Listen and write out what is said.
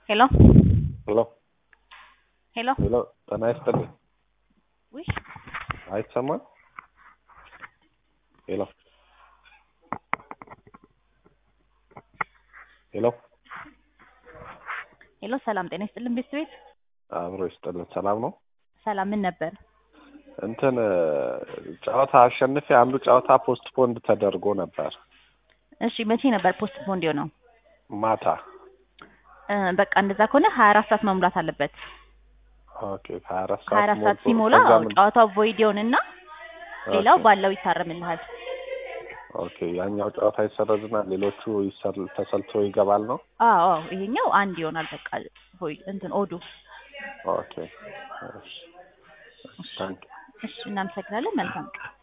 ሄሎ ሄሎ ሄሎ ሄሎ ጤና ይስጥልኝ። ውይ አይሰማም? ሄሎ ሄሎ ሄሎ ሰላም ጤና ይስጥልን ቤት ቤት አብሮ ይስጥልን። ሰላም ነው? ሰላም ምን ነበር? እንትን ጨዋታ አሸንፌ አንዱ ጨዋታ ፖስት ፖንድ ተደርጎ ነበር እሺ መቼ ነበር ፖስት ፖንድ የሆነው? ማታ። እ በቃ እንደዛ ከሆነ ሀያ አራት ሰዓት መሙላት አለበት። ኦኬ ከሀያ አራት ሀያ አራት ሰዓት ሞልቶ ሲሞላ ከዛ አዎ፣ ምን- ጨዋታው ቮይድ ይሆንና ሌላው ኦኬ፣ ባለው ይታረምልሃል። ኦኬ ያኛው ጨዋታ ይሰረዝና ሌሎቹ ይሰል- ተሰልቶ ይገባል ነው? አዎ አዎ፣ ይሄኛው አንድ ይሆናል በቃ ቮይድ እንትን ኦዱ። ኦኬ እሺ፣ ታንክ እሺ እናመሰግናለን። መልካም ቀን